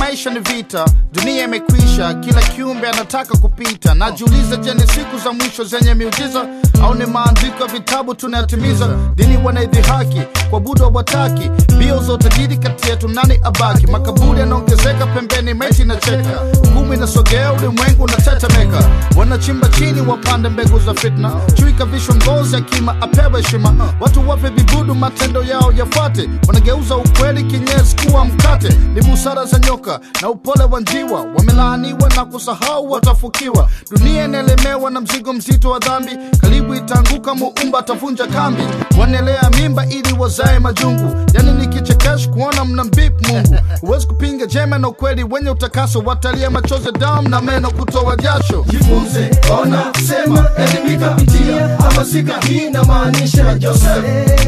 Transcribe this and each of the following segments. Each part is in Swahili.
maisha ni vita, dunia imekwisha, kila kiumbe anataka kupita. Najiuliza, je, ni siku za mwisho zenye miujiza au ni maandiko ya vitabu tunayatimiza? Dini wanaidhihaki, kuabudu hawataki, mbio za utajiri kati yetu, nani abaki? Makaburi yanaongezeka pembeni, maiti inacheka, hukumu inasogea, ulimwengu unatetemeka. Wanachimba chini, wapande mbegu za fitna, chui kavishwa ngozi ya kima, apewe heshima. Watu wape vibudu, matendo yao yafuate, wanageuza ukweli kinyesi kuwa mkate. Ni busara za nyoka na upole wa njiwa, wamelaaniwa na kusahau watafukiwa. Dunia inaelemewa na mzigo mzito wa dhambi, karibu itaanguka, muumba atavunja kambi. Wanaelea mimba ili wazae majungu, yani ni kichekesho kuona mna mbip Mungu. Huwezi kupinga jema na ukweli wenye utakaso, watalia machozi, damu na meno kutoa jasho. jifunze, ona, sema, elimika, pitia, hamasika. Hii inamaanisha Joseph,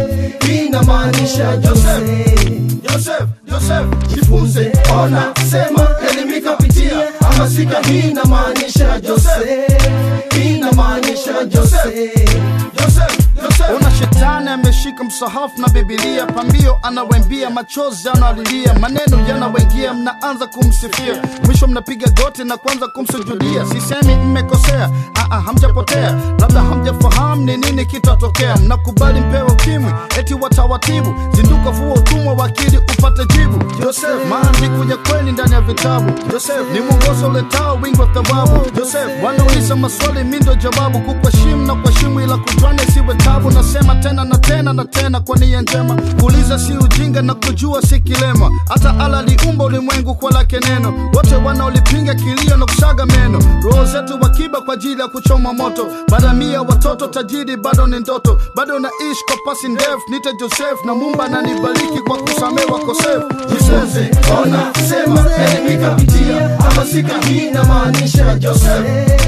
hii inamaanisha Joseph. Joseph, Joseph, Jifunze, ona, sema, elimika, pitia, hamasika. Hii inamaanisha Joseph, hii inamaanisha Joseph. Joseph, Joseph. Ona shetani ameshika msahafu na Bibilia, pambio anawembia, machozi analilia, maneno yanawengia, mnaanza kumsifia, mwisho mnapiga goti na kuanza kumsujudia. Sisemi mmekosea, aa, hamjapotea, labda hamjafahamu ni nini kitatokea. Mnakubali mpewe ukimwi, eti watawatibu, zinduka, fua utumwa wa akili upate jibu. Joseph, maandiko ya kweli ndani ya vitabu. Joseph, ni mwongozo uletao wingi wa thawabu. Joseph, wanauliza maswali, mi ndo jawabu, kukuheshimu na kuheshimu, ila kujwana isiwe tabu. Nasema tena na tena na tena kwa nia njema, kuuliza si ujinga na kujua si kilema. Hata ala aliumba ulimwengu kwa lake neno, wote wanaolipinga kilio na kusaga meno. Roho zetu wakiba kwa ajili ya kuchoma moto, baramia watoto tajiri bado ni ndoto, bado naishi kwa pasi ndefu. Nite Joseph na Mumba ananibariki kwa kusamehe wakosefu. Jifunze, ona, sema, elimika, pitia, hamasika. Hii inamaanisha Joseph,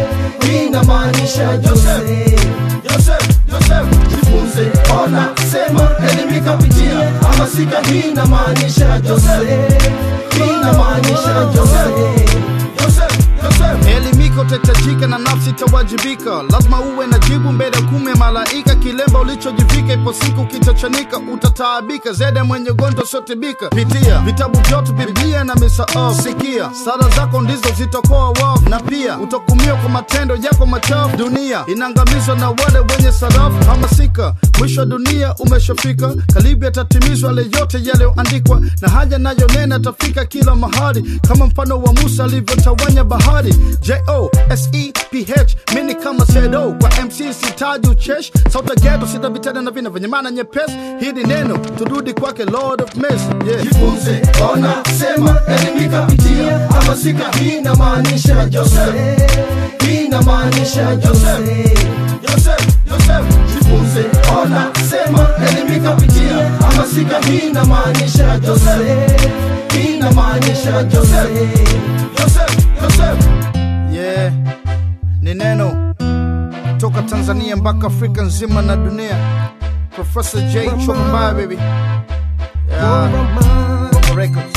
hii inamaanisha Joseph. Joseph, Joseph, Jifunze, ona, sema, elimika, pitia, hamasika. Hii inamaanisha Joseph, hii inamaanisha Joseph. Joseph, Joseph. Elimika utahitajika na nafsi itawajibika, lazima uwe na jibu mbele ya kume malaika. Kilemba ulichojivika, ipo siku kitachanika, utataabika zaidi ya mwenye ugonjwa usiotibika. Pitia vitabu vyote, Biblia na misaafu, sikia sala zako ndizo zitakoa wafu, na pia utahukumiwa kwa matendo yako machafu. Dunia inaangamizwa na wale wenye sarafu. Hamasika, mwisho wa dunia umeshafika, karibu yatatimizwa yale yote yaliyoandikwa, na haja nayo nena atafika kila mahali, kama mfano wa Musa alivyotawanya bahari. J-O-S-E-P-H mini kama sedo kwa MC sitaji uchesh sauta geto sita vitenda na vina vyenye maana nyepesi. Hili neno turudi kwake Lord of Mercy yeah. Jifunze, ona, sema, elimika, pitia, hamasika. Hii inamaanisha Joseph, hii inamaanisha Joseph. Joseph, Joseph, Jifunze, ona, sema, elimika, pitia, hamasika. Hii inamaanisha Joseph, hii inamaanisha Joseph. Joseph, Joseph. Yeah, ni neno toka Tanzania mpaka Afrika nzima na dunia. Professor J Chokombaya baby. Yeah, Bongo Records.